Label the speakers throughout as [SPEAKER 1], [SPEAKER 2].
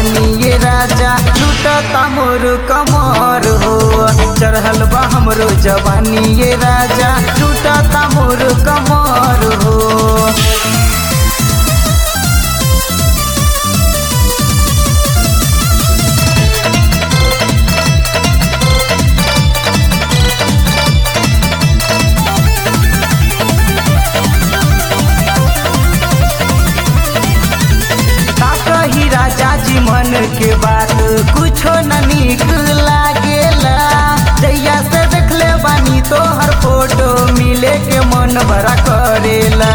[SPEAKER 1] जवानी ये राजा लूटता मोर कमर हो चढ़ल बा हमरो जवानी ये राजा लूटता मोर कमर हो का कही राजा जी मन के बात कुछो न नीक लागेला जैया से देखले बानी तो हर फोटो मिले के मन बड़ा करेला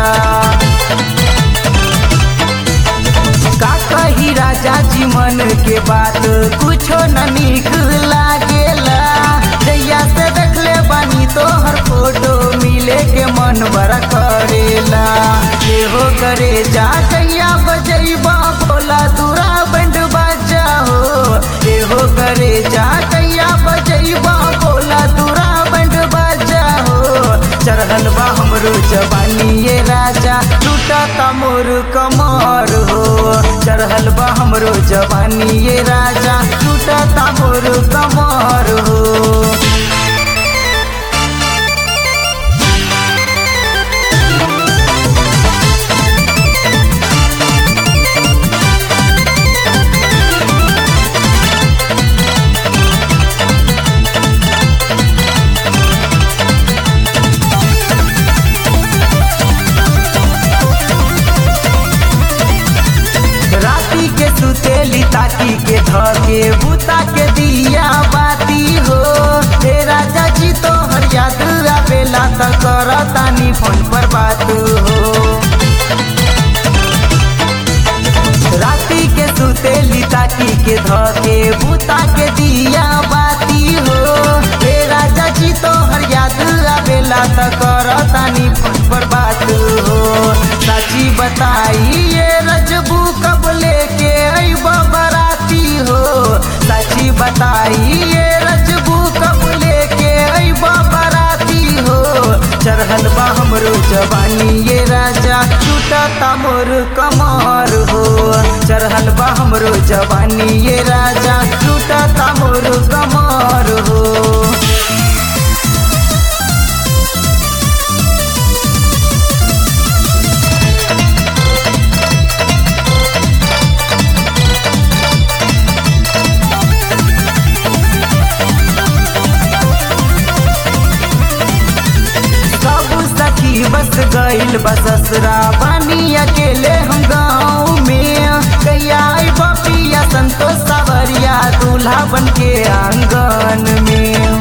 [SPEAKER 1] का कही राजा जी मन के बात कुछो न नीक लागेला जैया से देखले बानी तो हर फोटो मिले के मन बड़ा करेला ये हो करे जा कैया बजैबा भोला दूरा बंड बाजा हो ये हो करे जा कैया बजैबा भोला दूरा बंड बाजा हो चढ़ल बा हमरो जवानी ये राजा लूटता मोर कमर हो चढ़ल बा हमरो जवानी ये राजा लूटता मोर कमर हो राती के सुतेली ताकी के धके बूता के दिया बाती हो हे राजा जी तो हर याद आवेला त करतानी फोन पर बात हो राती के सुतेली ताकी के धके बूता के दिया बाती हो हे राजा जी तो हर याद आवेला त करतानी फोन पर बात हो साची बताई ये रजबू कब लेके अइब बराती हो साची बताई ये रजबू कब लेके अइब बराती हो चढ़ल बा हमरो जवानी ये राजा टूटता मोर कमर हो चढ़ल बा हमरो जवानी ये राजा टूटता मोर कमर हो सब सखी बस गइल बससरा बानी अकेले हम गाँव में कैया आई बपिया संतोष सावरिया दूल्हा बन के आंगन में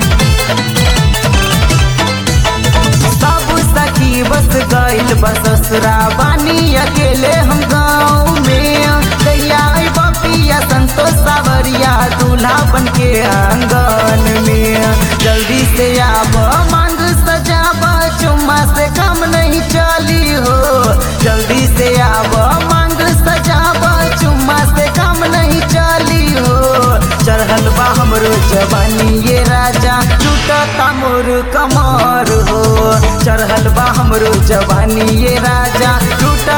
[SPEAKER 1] सब सखी बस गइल बससरा बानी अकेले हम गाँव में कैया आई बपिया संतोष सावरिया दूल्हा बन के आंगन में जल्दी से आब मांग सजाब चुम्मा से कम नहीं चली हो जल्दी से आब मांग सजाब चुम्मा से कम नहीं चली हो चढ़ल बा हमरो जवानी ये राजा टूटता मोर कमर हो चढ़ल बा हमरो जवानी ये राजा टूट